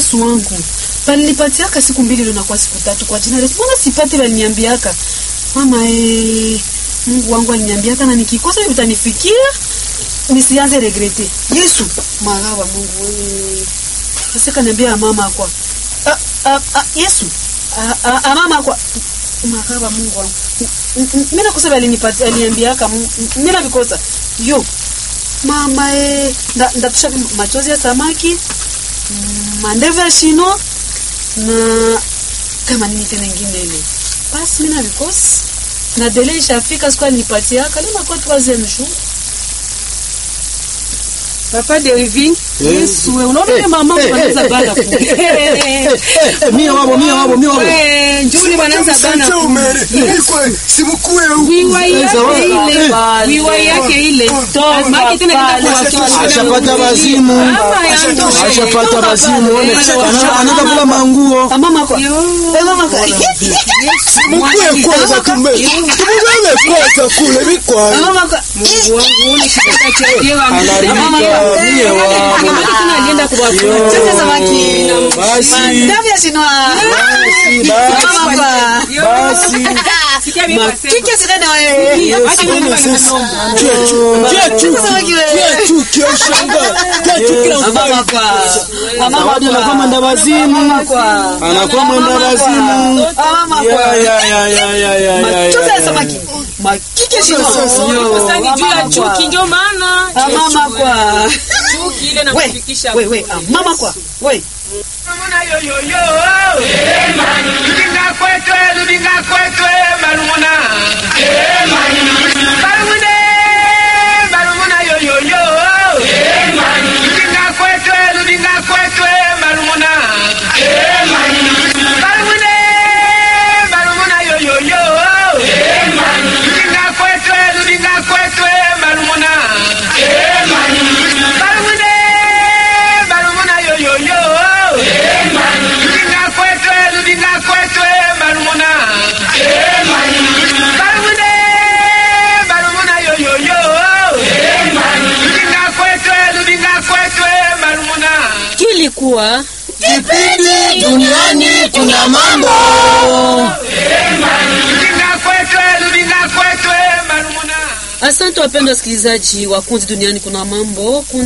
Yesu wangu balinipatiaka siku mbili leo nakuwa siku tatu kwa jina Yesu. Mbona sipati baliniambiaka mama eh, Mungu wangu aliniambiaka na nikikosa utanifikia nisianze regrete. Yesu maraba Mungu wewe. Sasa kaniambia mama kwa ah, ah, ah, Yesu ah, ah, ah, mama kwa maraba Mungu wangu. Mimi nakosa balinipatia aliniambiaka mimi na vikosa. Yo mama eh, nda, ndatusha machozi ya samaki mandevu ya shino na kama nini tena ingine ile basi mimi na vikosi na dele ishafika siku alinipatia kale na kwa troisième jour Papa Derivin, Yesu wewe unaona kama mama wanaanza bana ku. Mimi wabo, mimi wabo, mimi wabo. Eh, njuli wanaanza bana Sasa ku. umere. Ikwe simkue huku. Wiwa yake ile, wiwa yake ile. Maki tena kenda kuwatoa. Ashapata bazimu. Mama yangu. Ashapata bazimu. One. Ana- Anaenda kula manguo. Ah, mama kwa Yo. eh mama kwa Simkue kwanza tume. Tumugane kwanza kule bikwa. Ah, mama kwa Mungu wangu ule kitaka cha yewa. Analika mie wabo. Maki tena alienda kuwatoa. Chote samaki Basi. mandevu ya shino Basi, mama basi. kwa Basi. Sikia mimi nasema. kike sikana wewe Acha mimi nasema. samaki wewe Kechu kioshangaa. Kechu kila Ah, mama kwa Ah, mama Zawadi anakuwa mwenda bazimu. kwa Anakuwa mwenda bazimu. Ah, mama Ya, kwa ya, ya, ya, ya, ya, ya, ya, chote ya. ya samaki makike shino Sasa ni juu ya chuki ndio maana. Ah, mama kwa Chuki ile na we kufikisha. we we ah, mama kwa we Malumuna yo yo yo, Lubinga kwetwe, lubinga kwetwe, malumuna. Malumune, malumuna yo yo yo, Lubinga kwetwe, lubinga kwetwe, malumuna. Malumune, malumuna yo yo yo, Lubinga kwetwe, lubinga kwetwe, malumuna. Malumune, malumuna yo yo yo, Lubinga kwetwe, lubinga kwetwe, malumuna. Malumune, malumuna yo yo yo, Lubinga kwetwe, lubinga kwetwe, malumuna. Kilikuwa Kipindi duniani kuna mambo. Lubinga kwetwe, lubinga kwetwe, malumuna. Asante wapendwa wasikilizaji wa Kundi Duniani Kuna Mambo. Kundi